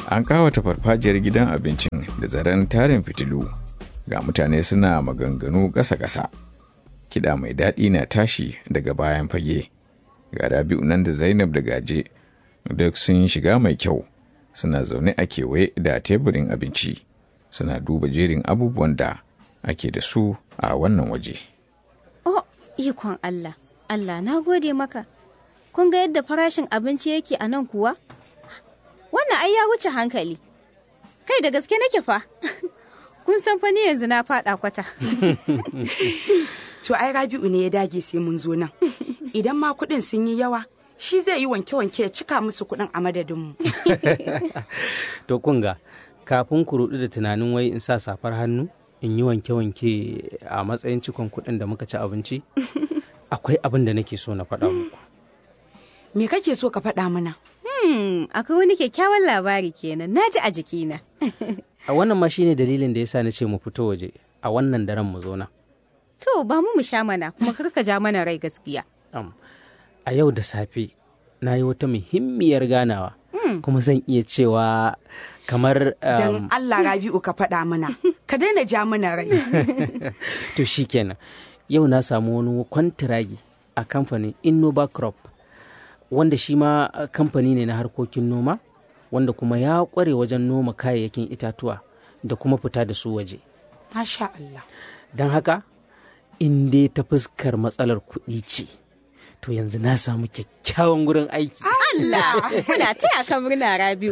An kawata farfajiyar gidan abincin da zaren tarin fitilu ga mutane suna maganganu ƙasa-ƙasa. Kiɗa mai daɗi na tashi daga bayan fage. Ga Rabi'u nan da Zainab da Gaje duk sun shiga mai kyau suna zaune a kewaye da teburin abinci suna duba jerin abubuwan da ake da su a wannan waje. Oh, ikon Allah, Allah na gode maka. Kun ga yadda farashin abinci yake a nan kuwa? Wannan ai ya wuce hankali. Kai da gaske nake fa. Kun san fa ni yanzu na faɗa kwata. To ai Rabi'u ne ya dage sai mun zo nan. Idan ma kuɗin sun yi yawa, shi zai yi wanke-wanke ya cika musu kuɗin a madadinmu. To kunga, kafin ku rudu da tunanin wai in sa safar hannu in yi wanke-wanke a matsayin cikon kuɗin da muka ci abinci, akwai abin da nake so na faɗa muku. Me kake so ka faɗa mana? Hmm, akwai wani kyakkyawan labari kenan, na ji a jikina. A wannan ma shine dalilin da yasa na ce mu fito waje a wannan daren mu zo nan. To, ba mu mu sha mana, kuma kar ka ja mana rai gaskiya. Am, a yau da safe na yi wata muhimmiyar ganawa kuma zan iya cewa kamar Don Allah Rabi'u ka faɗa mana, ka daina ja mana rai. to shikenan yau na samu wani kwantiragi a kamfanin innova crop wanda shi ma uh, kamfani ne na harkokin noma wanda kuma ya kware wajen noma kayayyakin itatuwa da kuma fita da su waje Masha Allah. don haka in dai ta fuskar matsalar kuɗi ce to yanzu na samu kyakkyawan gurin aiki Allah, muna taya ka murna Rabi'u.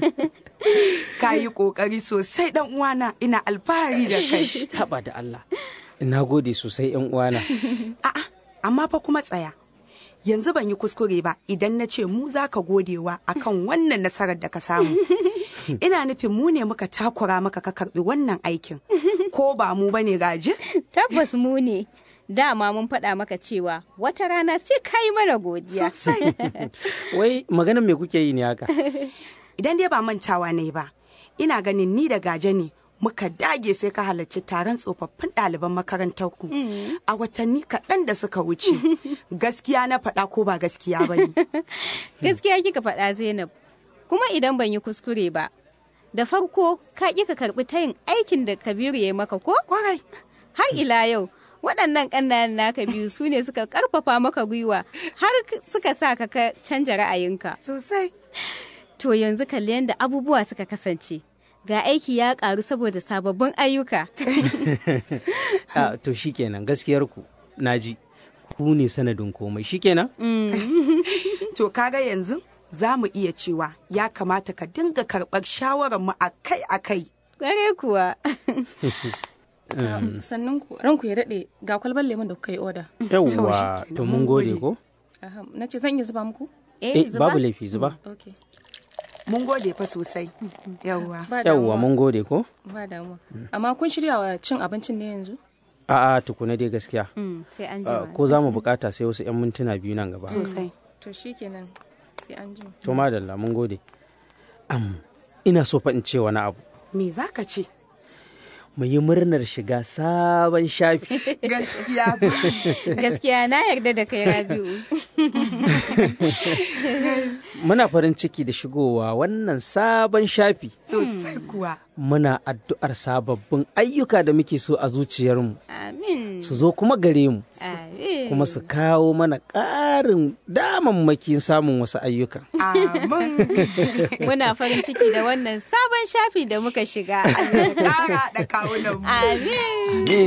Ka yi ƙoƙari sosai ɗan uwana ina alfahari da kai. haɓa da Allah na gode sosai yan uwana A'a, amma fa kuma tsaya. Yanzu ban yi kuskure ba idan na ce mu za ka godewa akan wannan nasarar da ka samu. Ina nufin mu ne muka takura maka ka karɓi wannan aikin. Ko ba mu bane gaji? Tabbas mu ne. Dama mun faɗa maka cewa wata rana sai ka yi mana godiya. Sosai. wai maganan me kuke yi ne haka Idan dai ba mantawa ne ba, ina ganin ni da gaje ne muka dage sai ka halarci taron tsofaffin ɗaliban makarantar ku a watanni kaɗan da suka wuce. Gaskiya na faɗa ko ba gaskiya ba ne. Gaskiya kika faɗa Zainab. Kuma idan ban yi kuskure ba, da farko ka ƙi ka karɓi tayin aikin da Kabiru ya yi maka ko? Kwarai. Har ila yau, waɗannan ƙannan naka biyu su ne suka ƙarfafa maka gwiwa har suka sa ka ka canja ra'ayinka. Sosai. To yanzu kalli yadda abubuwa suka kasance. Ga aiki ya ƙaru saboda sababbin ayyuka. Ah, to shikenan gaskiyar ku naji ku ne sanadin komai shikenan To kaga yanzu za mu iya cewa ya kamata ka dinga karɓar shawararmu akai-akai. Kware kuwa. sannan ku ranku ya daɗe ga kwalban lemon da kuka yi oda yawwa shikenan, to mun mun gode gode. ko Aham, na ce zan iya zuba muku eh babu laifi zuba ok Mun gode fa sosai. Yawwa. ba yawwa damuwa mun gode ko ba damuwa amma kun shirya wa cin abincin ne yanzu a'a tukuna dai gaskiya Mm, sai an Ah, jima. ko za mu bukata sai wasu 'yan mintuna biyu nan gaba Sosai. to shikenan sai an jima to madalla mun gode am ina so fa in ce wani abu Me za ka ce? mu yi murnar shiga sabon shafi Gaskiya fa. Gaskiya na yarda da kai Rabi'u. muna farin ciki da shigowa wannan sabon shafi Sosai kuwa. muna addu'ar sababbin ayyuka da muke so a zuciyarmu Amin. su zo kuma gare mu Amin. kuma su kawo mana ƙarin damammakin samun wasu ayyukan Amin. Muna farin ciki da wannan sabon shafi da muka shiga. Ƙara da kawunan mu. Amin.